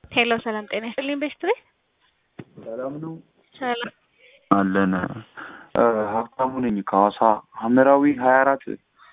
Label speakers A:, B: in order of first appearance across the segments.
A: ሄሎ ሰላም ጤና ይስጥልኝ ቤስትሪ
B: ሰላም ነው
A: ሰላም
B: አለን። ሀብታሙ ነኝ ከሐዋሳ ሐመራዊ ሀያ አራት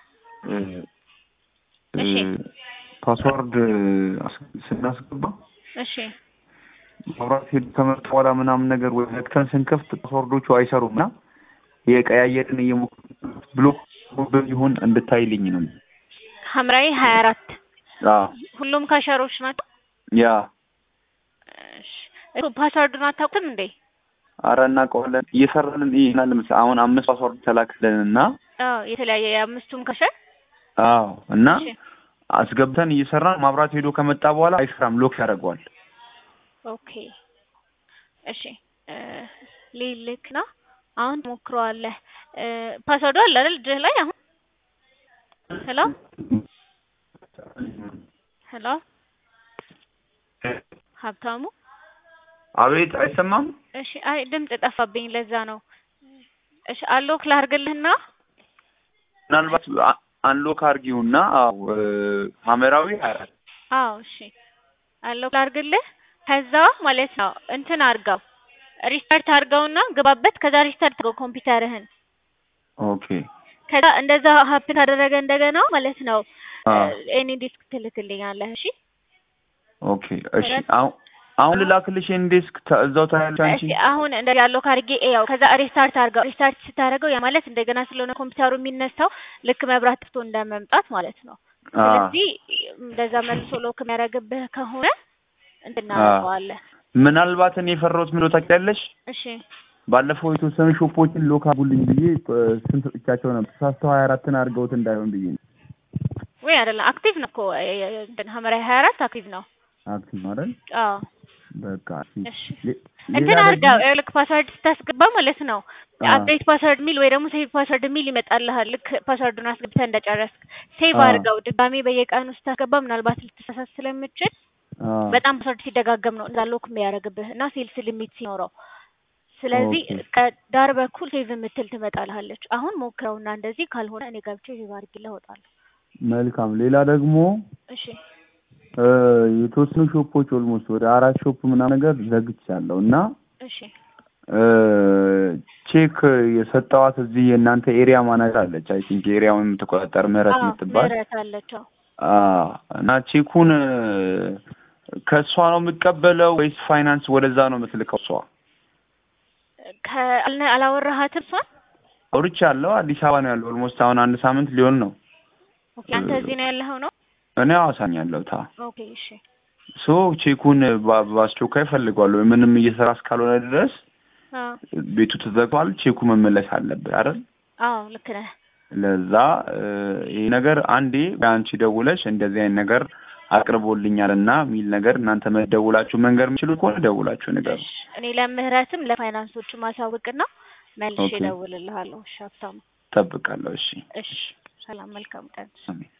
A: እሺ
B: ፓስዋርድ አስ- ስናስገባ
A: እሺ
B: መብራት ሄዱ ከመጣ በኋላ ምናምን ነገር ወይ ዘግተን ስንከፍት ፓስዋርዶቹ አይሰሩም እና የቀያየርን እየሞከርን ብሎክ ብን ይሁን እንድታይልኝ ነው።
A: ሐምራዊ ሀያ አራት
B: አዎ
A: ሁሉም ካሸሮች ናቸው።
B: ያ
A: እሺ እሱ ፓስዋርዱን አታውቁትም እንዴ?
B: አረ እናውቀዋለን እየሰራልን ይናል ምስ አሁን አምስት ፓስዋርድ ተላክልን እና
A: አዎ የተለያየ የአምስቱም ካሸር
B: አዎ እና
A: እሺ
B: አስገብተን እየሰራን ማብራት ሄዶ ከመጣ በኋላ አይሰራም፣ ሎክ ያደርገዋል።
A: ኦኬ እሺ እ ሊልክ ነው አሁን ትሞክረዋለህ። እ ፓስዋርዱ አለ አይደል እጅህ ላይ አሁን? ሄሎ ሄሎ ሀብታሙ
B: አቤት አይሰማም።
A: እሺ አይ ድምጽ ጠፋብኝ ለዛ ነው። እሺ አሎክ ላርግልህና
B: ምናልባት አ- አንሎክ አርጊውና አዎ እ፣ ሐመራዊ ሀያ አራት
A: አዎ እሺ አሎክ ላርግልህ ከዛ ማለት ነው እንትን አርጋው ሪስታርት አርጋውና ግባበት ከዛ ሪስታርት አርገው ኮምፒውተርህን
B: ኦኬ
A: ከዛ እንደዛ ሀፕን ካደረገ እንደገና ማለት ነው
B: አ
A: ኤኒ ዲስክ ትልክልኛለህ እሺ
B: ኦኬ እሺ አሁን አሁን ልላክልሽ ኢንዴስክ ተ- እዛው ታያለሽ አንቺ
A: እሺ አሁን እንደዚህ ያለው ካርጌ ያው ከዛ ሪስታርት አርገው ሪስታርት ስታደርገው ያ ማለት እንደገና ስለሆነ ኮምፒውተሩ የሚነሳው ልክ መብራት ጥፍቶ እንደመምጣት ማለት ነው
B: አ
A: ስለዚህ እንደዛ መልሶ ሎክ የሚያደርግብህ ከሆነ እንትን እናደርገዋለን
B: ምናልባት እኔ የፈራሁት ምን ታውቂያለሽ?
A: እሺ
B: ባለፈው የተወሰኑ ሾፖችን ሎክ አጉልኝ ብዬ እ፣ ስንት ሰጥቻቸው ነበር ተሳስተው ሀያ አራትን አድርገውት እንዳይሆን ብዬ ነው።
A: ወይ አይደለም አክቲቭ ነው እኮ እ- እ- እንትን ሐምራዊ ሀያ አራት አክቲቭ ነው
B: አክቲቭ አይደል?
A: አዎ
B: በቃ እሺ።
A: እሺ
B: ሌ-
A: እንትን
B: ሌላ
A: አድርገው
B: ደግሞ
A: ልክ ፓስወርድ ስታስገባ ማለት ነው
B: አ
A: አፕዴት ፓስወርድ ሚል ወይ ደግሞ ሴቭ ፓስወርድ ሚል ይመጣልሃል። ልክ ፓስወርዱን አስገብተህ እንደጨረስክ ሴቭ
B: አ
A: አድርገው ድጋሜ በየቀኑ ስታስገባ ምናልባት ልትሳሳት ስለምችል
B: አ
A: በጣም ፓስወርድ ሲደጋገም ነው እዛ ሎክ የሚያደርግብህ እና ሴልስ ሊሚት ሲኖረው ስለዚህ
B: ኦኬ
A: ከዳር በኩል ሴቭ የምትል ትመጣልሃለች። አሁን ሞክረውና እንደዚህ ካልሆነ እኔ ገብቼ ሴቭ አድርጌልህ እወጣለሁ።
B: መልካም። ሌላ ደግሞ
A: እሺ
B: እ፣ የተወሰኑ ሾፖች ኦልሞስት ወደ አራት ሾፕ ምናምን ነገር ዘግቻለሁ እና
A: እሺ
B: እ፣ ቼክ የሰጠዋት እዚህ የእናንተ ኤሪያ ማናጀር አለች። አይ ቲንክ ኤሪያውን የምትቆጣጠር ምህረት
A: አዎ
B: የምትባል
A: ምህረት አለችው።
B: አ እና ቼኩን እ፣ ከእሷ ነው የምቀበለው ወይስ ፋይናንስ ወደዛ ነው የምትልከው? እሷ
A: ከአልነ- አላወራሃትም እሷን?
B: አውርቻለሁ። አዲስ አበባ ነው ያለው። ኦልሞስት አሁን አንድ ሳምንት ሊሆን ነው።
A: ኦኬ አንተ እዚህ ነው ያለኸው ነው?
B: እኔ ሐዋሳኝ ያለሁት። አ
A: ኦኬ እሺ
B: ሶ ቼኩን በ- በአስቸኳይ እፈልገዋለሁ። ምንም እየሰራ እስካልሆነ ድረስ
A: አዎ
B: ቤቱ ተዘግቷል። ቼኩ መመለስ አለበት አይደል?
A: አዎ ልክ ነህ።
B: ለዛ እ፣ ይሄ ነገር አንዴ በአንቺ ደውለሽ እንደዚህ አይነት ነገር አቅርቦልኛል እና የሚል ነገር እናንተ መደውላችሁ መንገር የምችሉ ከሆነ ደውላችሁ ንገሩ።
A: እሺ እኔ ለምህረትም ለፋይናንሶቹም ማሳወቅና መልሼ
B: ኦኬ
A: እደውልልሃለሁ። እሺ ሀብታሙ።
B: እጠብቃለሁ። እሺ
A: እሺ ሰላም፣ መልካም ቀን።
B: አሜን።